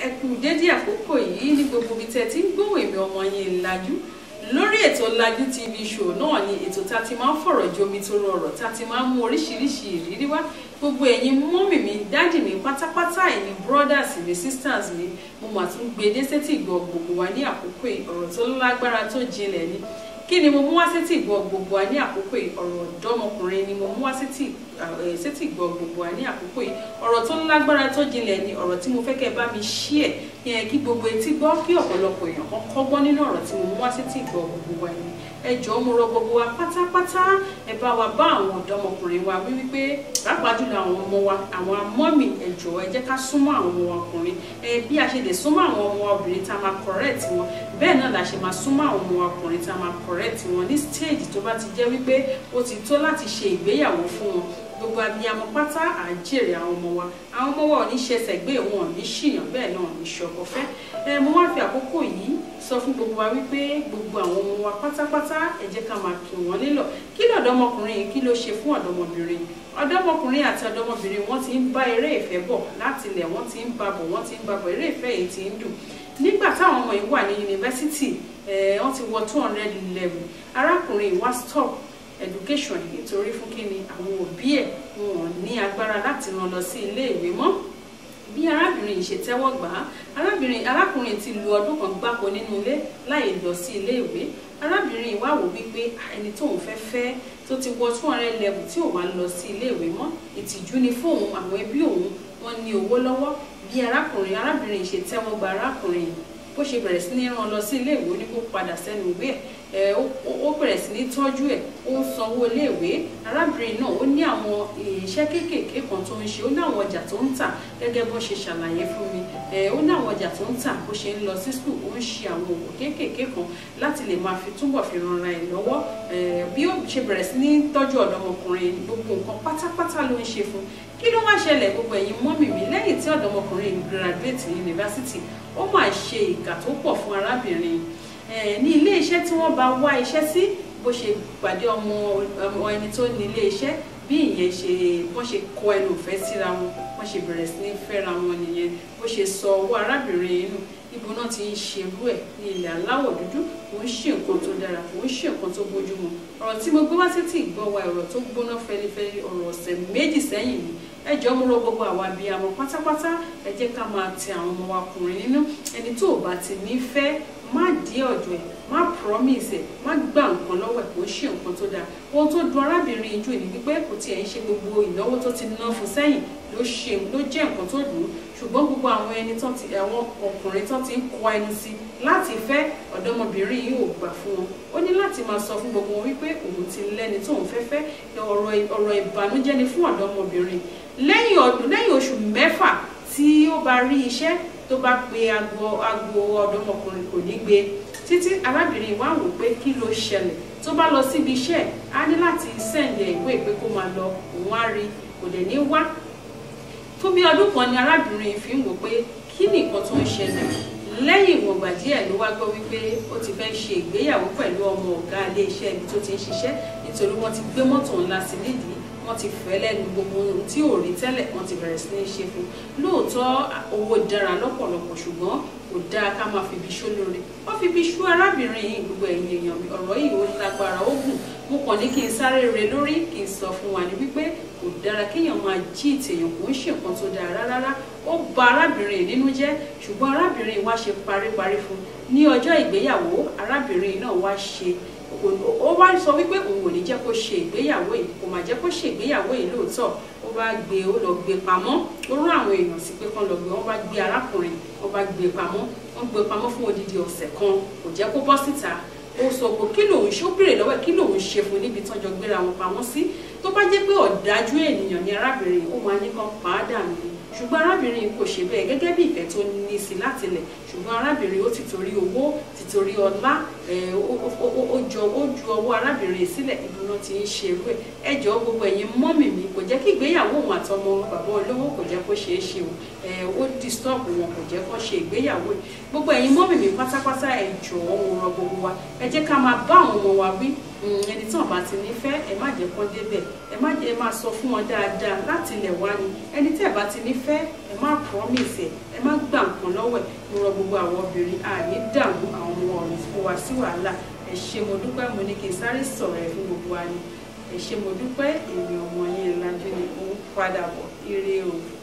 ẹ kú dédé àkókò yìí ní gbogbo ibi tẹ́ ti ń gbóhùn èmi ọmọ yín Lájú lórí ètò Lájú TV show náà ni ètò tá a ti máa ń fọ̀rọ̀ jomi tó rọrọ̀ tá a ti máa ń mú oríṣiríṣi ìrírí wá gbogbo ẹ̀yin mọ́mì mi dádì mi pátápátá ẹ̀yin brothers mi sisters mi mo mà tún gbé dé sétí ìgbọ́ gbogbo wa ní àkókò yìí ọ̀rọ̀ tó lágbára tó jinlẹ̀ ni kí ni mo mú wá sétí ìgbọ́ gbogbo wa ní àkókò yìí ọ̀rọ̀ ọ̀dọ́mọkùnrin ni mo mú wá sétí sétí ìgbọ́ gbogbo wa ní àkókò yìí ọ̀rọ̀ tó lágbára tó jinlẹ̀ ni ọ̀rọ̀ tí mo fẹ́ kẹ́ bá mi ṣí ẹ̀ yẹn kí gbogbo etí gbọ́ kí ọ̀pọ̀lọpọ̀ èèyàn kan kọ́gbọ́n nínú ọ̀rọ̀ tí mo mú wá sétí ìgbọ́ gbogbo wa ni ẹ jọ̀ọ́ mo rọ gbogbo wa pátápátá ẹ bá wa bá àwọn ọ̀dọ́mọkùnrin wa wí wípé pàápàá jùlọ àwọn ọmọ wa àwọn amọ́mì ẹ jọ̀ọ́ ẹ jẹ́ ká súnmọ́ àwọn ọmọ wa ọkùnrin ẹ bí a ṣe lè súnmọ́ àwọn ọmọ wa obìnrin tá a máa correct wọn bẹ́ẹ̀ náà la ṣe máa súnmọ́ àwọn ọmọ wa ọkùnrin tá a máa correct wọn ní stage tó bá ti jẹ́ wípé ó ti tó láti ṣe ìgbéyàwó fún wọn gbogbo abiyamọ pátá à ń jèrè àwọn ọmọ wa àwọn ọmọ wa ò ní ṣẹ̀ṣẹ̀ gbé wọn ò ní ṣìyàn bẹ́ẹ̀ náà ò ní ṣọkọ fẹ́ ẹ mo wá fi àkókò yìí sọ fún gbogbo wa wípé gbogbo àwọn ọmọ wa pátápátá ẹ jẹ́ ká máa kí wọn nílọ̀ kí lọ́dọ́mọkùnrin yìí kí ló ṣe fún ọ̀dọ́mọbìnrin ọ̀dọ́mọkùnrin àti ọ̀dọ́mọbìnrin wọ́n ti ń bá eré ìfẹ́ bọ̀ láti ilẹ̀ wọ́n ti ń babọ̀ wọ́n ti ń babọ̀ eré ìfẹ́ yìí ti ń dùn nígbà táwọn ọmọ yìí wà ní yunifásitì wọ́n ti wọ two hundred level arákùnrin yìí wá stop education nítorí fún kí ni àwọn òbí ẹ̀ wọn ní agbára láti rán lọ sí ilé ìwé mọ́ bí arábìnrin yìí ṣe tẹ́wọ́ gbà á arábìnrin arákùnrin ti lu ọdún kan gbáko nínú ilé láì lọ sí ilé ìwé arábìnrin yìí wá wò wípé ẹni tóun fẹ́ fẹ́ tó ti wọ two hundred level tí ò wá lọ sí ilé ìwé mọ́ ìtìjú ni fóun àwọn ẹbí òun wọ́n ní owó lọ́wọ́ bí arákùnrin arábìnrin yìí ṣe tẹ́wọ́ gba arákùnrin yìí bó ṣe bẹ̀rẹ̀ sí ní rán lọ sí ilé ìwé ní kó padà sẹ́nu ìwé ẹ̀ ó bẹ̀rẹ̀ sí ní tọ́jú ẹ̀ ó ń sanwó iléèwé arábìnrin náà ó ní àwọn iṣẹ́ kéékèèké kan tó ń ṣe ó ní àwọn ọjà tó ń tà gẹ́gẹ́ bó ṣe ṣàlàyé fún mi ẹ̀ ó ní àwọn ọjà tó ń tà bó ṣe ń lọ sí skul ó ń ṣe àwọn òwò kéékèèké kan láti lè máa fi túbọ̀ fi ranra ẹ̀ lọ́wọ́ bí ó ṣe bẹ̀rẹ̀ sí ní tọ́jú ọ̀dọ́mọkùnrin gbogbo nǹkan pátápátá ló ń ṣe fún kí ló wá ṣẹlẹ̀ gbogbo ẹ̀yin mọ́mì mi lẹ́yìn tí ọ̀dọ́mọkùnrin graduate university ó máa ṣe ìkà tó pọ̀ fún arábìnrin ní ilé iṣẹ́ tí wọ́n bá wá iṣẹ́ sí bó ṣe pàdé ọmọ ọmọ ẹni tó ní ilé iṣẹ́ bí ìyẹn ṣe wọ́n ṣe kọ ẹnu ìfẹ́ síra wọn wọ́n ṣe bẹ̀rẹ̀ sí ní fẹ́ra wọn nìyẹn bó ṣe sọ owó arábìnrin inú ibo náà ti ń ṣerú ẹ̀ ní ilẹ̀ aláwọ̀ dúdú kò ń ṣe nǹkan tó dára kò ń ṣe nǹkan tó bójúmu ọ̀rọ̀ tí mo gbé wá sí tí ìgbọ́ wa ọ̀rọ̀ tó gbóná fẹlifẹli ọ̀rọ̀ ọ̀sẹ̀ méjì sẹ́yìn ni ẹ jọ̀ọ́ mo rọ̀ gbogbo àwa abiyamọ pátápátá ẹ jẹ́ ká máa tẹ àwọn ọmọ wa kùnrin nínú ẹni tó bá ti nífẹ̀ẹ́ má dí ọ̀dọ̀ ẹ̀ má promise ẹ̀ má gbà nǹkan lọ́wọ́ ẹ̀ kò ń ṣe nǹkan tó dáa ohun tó dùn arábìnrin yìí jù ní wípé kò tiẹ̀ ń ṣe gbogbo ìnáwó tó ti ná fún sẹ́yìn ló ṣe ló jẹ́ nǹkan tó dùn ún ṣùgbọ́n gbogbo àwọn ẹni tán ti àwọn ọkùnrin tán ti ń kọ ẹnu sí láti fẹ́ ọ̀dọ́mọbìnrin yìí ò gbà fún wọn ó ní láti máa sọ fún gbogbo wọn wípé òun ti lẹ́ni tóun fẹ́ fẹ́ ọ̀rọ̀ ìbànújẹ́ ni fún ọ̀dọ́mọbìnrin lẹ́yìn ọdún lẹ́yìn oṣù mẹ́fà tí ó bá rí iṣẹ́ tó bá pe agbo agbo ọ̀dọ́mọkùnrin kò ní gbé títí arábìnrin wa wò pé kí ló ṣẹlẹ̀ tó bá lọ síbi iṣẹ́ á ní láti sẹ́ǹdẹ̀ ìwé ìpè kó máa lọ òun á rí kò dẹ̀ ní wá fún bí ọdún kan ni arábìnrin fi ń wò pé kí ni nǹkan tó ń ṣẹlẹ̀ lẹ́yìn ìwọ̀ngbà díẹ̀ ló wá gbọ́ wípé ó ti fẹ́ ṣe ìgbéyàwó pẹ̀lú ọmọ ọ̀gá ilé iṣẹ́ ibi tó ti ń ṣiṣẹ́ nítorí wọ́n ti gbé mọ́tò ńlá sí nídìí wọ́n ti fẹ́ lẹ́nu gbogbo ohun tí ò rí tẹ́lẹ̀ wọ́n ti bẹ̀rẹ̀ sí ní ṣe fún lóòótọ́ owó dára lọ́pọ̀lọpọ̀ ṣùgbọ́n kò dáa ká máa fi ibi ṣó lóore wọ́n fi ibi ṣú arábìnrin yìí gbogbo ẹ̀yìn èèyàn mi ọ̀rọ̀ yìí ó lágbára ó gùn mo kàn ní kí n sáré re lórí kí n sọ fún wa ní wípé kò dára kéèyàn máa jí ìtèèyàn kò ń ṣe nǹkan tó dáa rárá ó bà arábìnrin nínú jẹ́ ṣùgbọ́n arábìnrin wa ṣe paríparí fún ní ọjọ́ ìgbéyàwó arábìnrin náà wá ṣe ó wá sọ wípé òun ò ní jẹ́ kó ṣe ìgbéyàwó yìí kò má jẹ́ kó ṣe ìgbéyàwó yìí lóòótọ́ ó bá gbé ó lọ gbé pamọ́ ó rán àwọn èèyàn sí pé kán lọ gbé wọ́n bá gbé arákùnrin wọ́n bá gbé pamọ́ wọ́n gbé pamọ́ fún odidi ọ̀sẹ̀ kan kò jẹ́ kó bọ́ síta ó sọ pé kí lòun ṣe ó béèrè lọ́wọ́ ẹ̀ kí lòun ṣe fún níbi tán jọ gbéra wọn pamọ́ sí tó bá jẹ́ pé ọ̀dájú ènìyàn ni arábìnrin ó máa ní kán pa á dànù ni ṣùgbọ́n arábìnrin kò ṣe bẹ́ẹ̀ gẹ́gẹ́ bí ìfẹ́ tó ní sí látilẹ̀ ṣùgbọ́n arábìnrin ó ti torí owó ti torí ọlá ó jọ ó ju ọwọ́ arábìnrin sílẹ̀ ìdùnnú ti ń ṣe irú ẹ̀ ẹ jọ̀ọ́ gbogbo ẹ̀yin mọ́mì mi kò jẹ́ kí ìgbéyàwó òun àtọmọ bàbá olówó kò jẹ́ kó ṣeé ṣe o ó disturb wọn kò jẹ́ kó ṣe ìgbéyàwó yìí gbogbo ẹ̀yin mọ́mì mi pátápátá ẹ jọ̀ọ́ mo rọ̀ gbogbo wa ẹ jẹ́ ká máa bá àwọn ọmọ wa wí ẹni tí wọn bá ti nífẹ̀ẹ́ ẹ má jẹ́ kán débẹ̀ ẹ má jẹ́ máa sọ fún wọn dáadáa láti ilẹ̀ wá ni ẹni tí ẹ bá ti nífẹ̀ẹ́ ẹ má promise ẹ ẹ má gbà nǹkan lọ́wọ́ lọ́wọ́ ẹ̀ mo rọ gbogbo àwọn obìnrin àní dààmú àwọn ọmọ ọ̀run fún wa sí wàhálà ẹ ṣé mo dúpẹ́ mo ní kí n sáré sọ̀rọ̀ ẹ̀ fún gbogbo wa ni ẹ ṣé mo dúpẹ́ èmi ọmọ yín Lájú ni ó ń padà bọ̀ ire o.